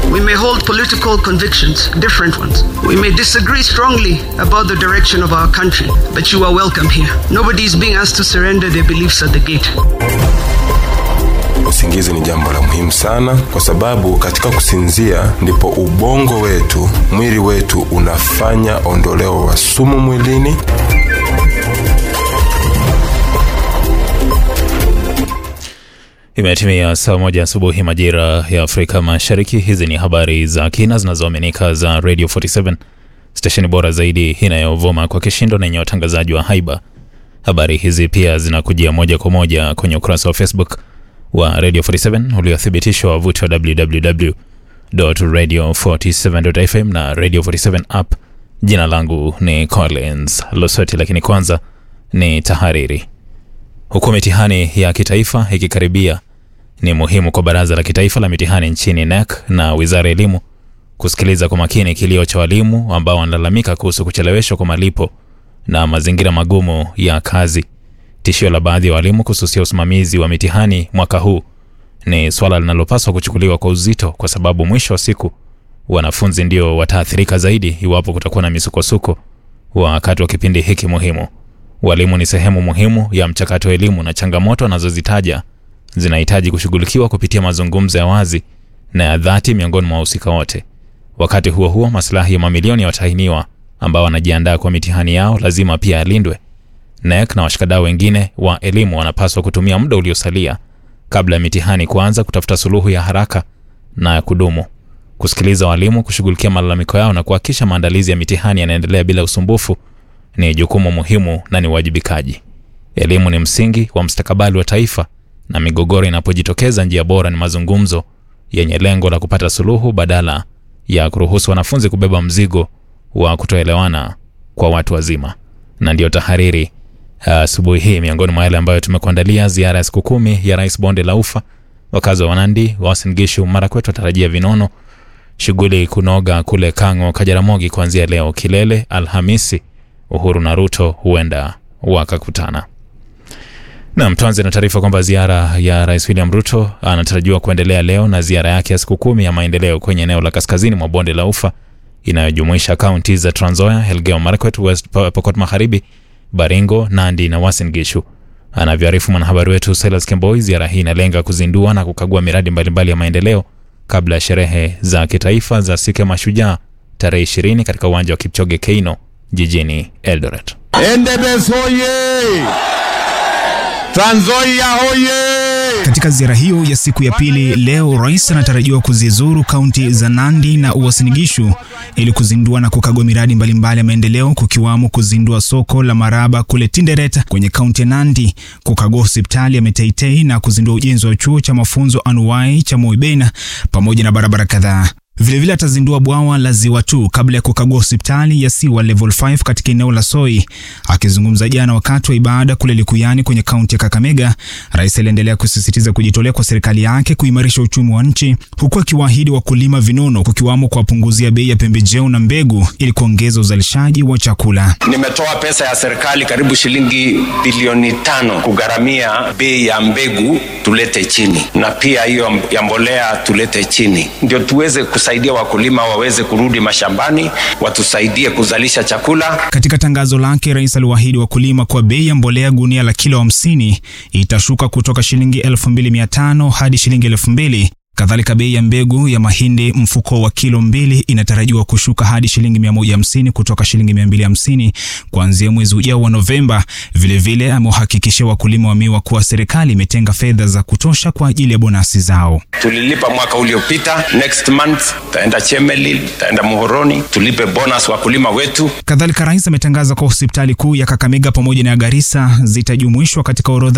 We may hold political convictions, different ones. We may disagree strongly about the direction of our country, but you are welcome here. Nobody is being asked to surrender their beliefs at the gate. Usingizi ni jambo la muhimu sana, kwa sababu katika kusinzia ndipo ubongo wetu, mwili wetu unafanya ondoleo wa sumu mwilini. Imetimia saa moja asubuhi majira ya Afrika Mashariki. Hizi ni habari za kina zinazoaminika za Radio 47 stesheni bora zaidi inayovuma kwa kishindo na yenye watangazaji wa haiba. Habari hizi pia zinakujia moja kwa moja kwenye ukurasa wa Facebook wa Radio 47 uliothibitishwa wavuti wa www.radio47.fm na Radio 47 app. Jina langu ni Collins Losoti, lakini kwanza ni tahariri. Huku mitihani ya kitaifa ikikaribia, ni muhimu kwa Baraza la Kitaifa la Mitihani nchini NEC na Wizara ya Elimu kusikiliza kwa makini kilio cha walimu ambao wanalalamika kuhusu kucheleweshwa kwa malipo na mazingira magumu ya kazi. Tishio la baadhi ya walimu kususia usimamizi wa mitihani mwaka huu ni swala linalopaswa kuchukuliwa kwa uzito, kwa sababu mwisho wa siku wanafunzi ndio wataathirika zaidi iwapo kutakuwa na misukosuko wakati wa kipindi hiki muhimu. Walimu ni sehemu muhimu ya mchakato wa elimu na changamoto anazozitaja zinahitaji kushughulikiwa kupitia mazungumzo ya wazi na ya dhati miongoni mwa wahusika wote. Wakati huo huo, maslahi ya mamilioni ya watahiniwa ambao wanajiandaa kwa mitihani yao lazima pia yalindwe. NEC na washikadau wengine wa elimu wanapaswa kutumia muda uliosalia kabla ya mitihani kuanza kutafuta suluhu ya haraka na ya kudumu, kusikiliza walimu, kushughulikia malalamiko yao na kuhakikisha maandalizi ya mitihani yanaendelea bila usumbufu ni jukumu muhimu na ni uwajibikaji. Elimu ni msingi wa mustakabali wa taifa, na migogoro inapojitokeza, njia bora ni mazungumzo yenye lengo la kupata suluhu badala ya kuruhusu wanafunzi kubeba mzigo wa kutoelewana kwa watu wazima. Na ndiyo tahariri asubuhi uh, hii. Miongoni mwa yale ambayo tumekuandalia: ziara ya siku kumi ya Rais bonde la Ufa, wakazi wa Wanandi, Uasin Gishu, Marakwet watarajia vinono, shughuli kunoga kule Kang'o, Kajaramogi kuanzia leo, kilele Alhamisi Uhuru na Ruto huenda wakakutana. Nam, tuanze na taarifa kwamba ziara ya Rais William Ruto anatarajiwa kuendelea leo na ziara yake ya siku kumi ya maendeleo kwenye eneo la kaskazini mwa bonde la Ufa inayojumuisha kaunti za Trans Nzoia, Elgeyo Marakwet, West Pokot Magharibi, Baringo, Nandi na Uasin Gishu. Anavyoarifu mwanahabari wetu Silas Kemboi, ziara hii inalenga kuzindua na kukagua miradi mbalimbali mbali ya maendeleo kabla ya sherehe za kitaifa za siku ya Mashujaa tarehe 20 katika uwanja wa Kipchoge Keino jijini Eldoret. Endebess hoye! Trans Nzoia hoye! Katika ziara hiyo ya siku ya pili leo, rais anatarajiwa kuzizuru kaunti za Nandi na Uasin Gishu ili kuzindua na kukagua miradi mbalimbali ya maendeleo, kukiwamo kuzindua soko la Maraba kule Tinderet kwenye kaunti ya Nandi, kukagua hospitali ya Meteitei na kuzindua ujenzi wa chuo cha mafunzo anuwai cha Moibena pamoja na barabara kadhaa. Vilevile atazindua bwawa la Ziwa tu kabla ya kukagua hospitali ya Siwa level 5 katika eneo la Soi. Akizungumza jana wakati wa ibada kule Likuyani kwenye kaunti ya Kakamega, rais aliendelea kusisitiza kujitolea kwa serikali yake kuimarisha uchumi wa nchi, huku akiwaahidi wakulima vinono, kukiwamo kuwapunguzia bei ya pembejeo na mbegu ili kuongeza uzalishaji wa chakula. Nimetoa pesa ya serikali karibu shilingi bilioni tano kugharamia bei ya mbegu tulete chini, na pia hiyo ya mbolea tulete chini, ndio tuweze saidia wakulima waweze kurudi mashambani, watusaidie kuzalisha chakula. Katika tangazo lake, rais aliwaahidi wakulima kwa bei ya mbolea gunia la kilo hamsini itashuka kutoka shilingi 2500 hadi shilingi 2000. Kadhalika, bei ya mbegu ya mahindi mfuko wa kilo mbili inatarajiwa kushuka hadi shilingi 150 kutoka shilingi 250 kuanzia mwezi ujao wa Novemba. Vilevile amewahakikishia wakulima wa miwa kuwa serikali imetenga fedha za kutosha kwa ajili ya bonasi zao. Tulilipa mwaka uliopita, next month taenda Chemelil, taenda Muhoroni, tulipe bonus wakulima wetu. Kadhalika, rais ametangaza kwa hospitali kuu ya Kakamega pamoja na ya Garissa zitajumuishwa katika orodha